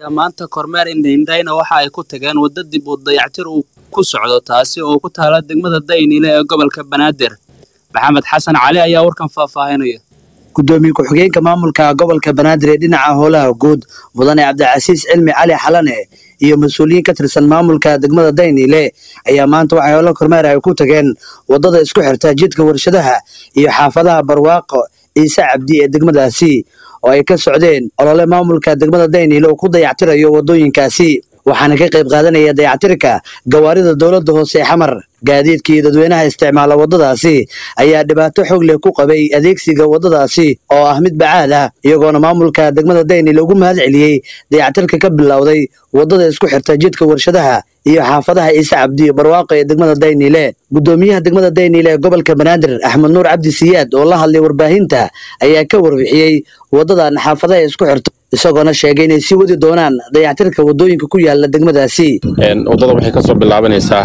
maanta kormeer indhaindhayna waxa ay ku tageen wadda dib u dayactir uu ku socdo taasi oo ku taala degmada daynile ee gobolka banaadir maxamed xasan cali ayaa warkan faahfaahinaya gudoomiye ku-xigeenka maamulka gobolka banaadir ee dhinaca howlaha guud mudane cabdicasiis cilmi cali xalane iyo mas-uuliyiin ka tirsan maamulka degmada daynile ayaa maanta waxay howlo kormeer ay ku tageen waddada isku xirta jidka warshadaha iyo xaafadaha barwaaqo ciise cabdi ee degmadaasi oo ay ka socdeen olole maamulka degmada daynile oo ku dayactirayo waddooyinkaasi waxaana ka qayb qaadanaya dayactirka gawaarida dowladda hoose ee xamar gaadiidka iyo dadweynaha isticmaala waddadaasi ayaa dhibaato xoog leh ku qabay adeegsiga waddadaasi oo ah mid bacaad ah iyagoona maamulka degmada daynile ugu mahad celiyey dayactirka ka bilowday waddada isku xirta jidka warshadaha iyo xaafadaha ciise cabdi iyo barwaaqo ee degmada daynile gudoomiyaha degmada daynile ee gobolka banaadir axmed nuur cabdi siyaad oo la hadlay warbaahinta ayaa ka warbixiyey waddadan xaafadaha isku xirta isagoona sheegay inay sii wadi doonaan dayactirka waddooyinka ku yaala degmadaasi waddada waxay kasoo bilaabanaysaa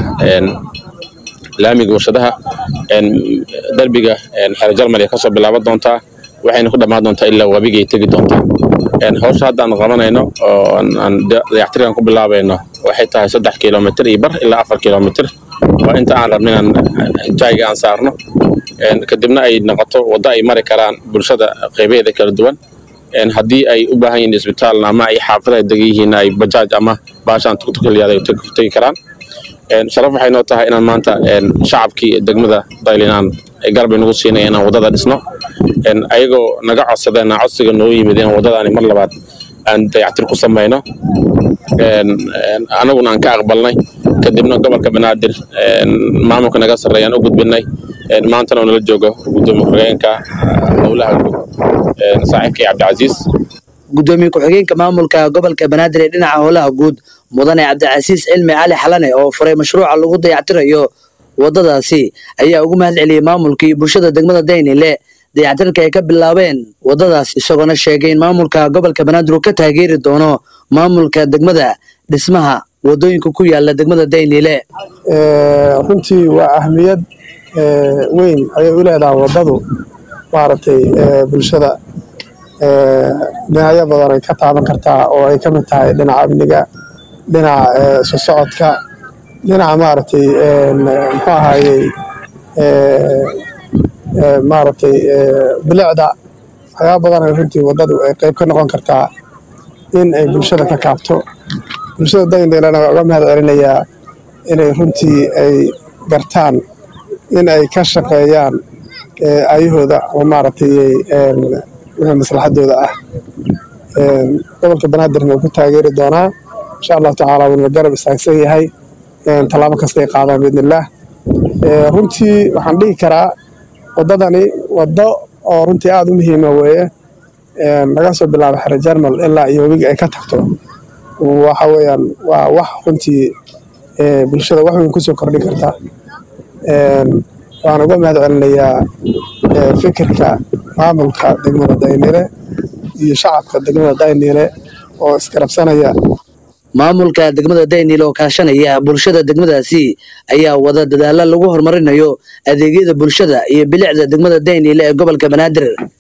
laamiga warshadaha derbiga xeer jarmal ay kasoo bilaaban doontaa waxayna ku dhammaan doontaa ilaa wabigay tegi doontaa hawsha haddaan qabanayno oo aan dayactirkan ku bilaabayno waxay tahay saddex kilomitr iyo bar ilaa afar kilomitr waa inta aan rabno inaan jayga aan saarno kadibna ay noqoto waddo ay mari karaan bulshada qaybaheeda kala duwan haddii ay u baahan yihiin isbitaal ama ay xaafadaha degan yihiin ay bajaaj ama baashaan tuktukaliyaada ay tegi karaan sharaf waxay noo tahay inaan maanta shacabkii degmada daylinaan garbay nagu siinaya inaan waddada dhisno ayagoo naga codsadeen codsiga noo yimid in waddadaani mar labaad aan dayactir ku samayno anaguna aan ka aqbalnay kadibna gobolka banaadir maamulka naga sarreeyaan u gudbinay maantana oo nala joogo gudoomiye ku-xigeenka howlaha guud saaxiibkay cabdicasiis gudoomiye ku-xigeenka maamulka gobolka banaadir ee dhinaca howlaha guud mudane cabdicasiis cilmi cali xalane oo furay mashruuca lagu dayactirayo waddadaasi ayaa ugu mahad celiyey maamulka iyo bulshada degmada daynile dayactirka ay ka bilaabeen waddadaas isagoona sheegay in maamulka gobolka banaadir uu ka taageeri doono maamulka degmada dhismaha waddooyinka ku yaala degmada daynile runtii waa ahmiyad weyn ayay u leedahay waddadu maaragtay bulshada dhinacyo badan ay ka taaban kartaa oo ay ka mid tahay dhinaca amniga dhinaca isu socodka dhinaca maaragtay muxuu ahaayey maaragtay bilicda waxyaaba badan ay runtii waddadu ay qayb ka noqon kartaa in ay bulshada ka kaabto bulshada dayndeelana waa uga mahad celinayaa inay runtii ay gartaan in ay ka shaqeeyaan ayahooda oo maaragtay wixii maslaxadooda ah gobolka banaadirna wuu ku taageeri doonaa insha allahu tacaala wuuna garab istaagsan yahay tallaabo kasta ay qaadaan biidnillaah runtii waxaan dhihi karaa waddadani waddo oo runtii aada u muhiima weeye laga soo bilaabo xere jarmal ilaa iyo webiga ay ka tagto waxa weeyaan waa wax runtii bulshada wax weyn kusoo kordhin karta waan uga mahad celinayaa fikirka maamulka degmada daynile iyo shacabka degmada daynile oo isgarabsanaya maamulka degmada daynile oo kaashanaya bulshada degmadaasi ayaa wada dadaalla lagu horumarinayo adeegyada bulshada iyo bilicda degmada daynile ee gobolka banaadir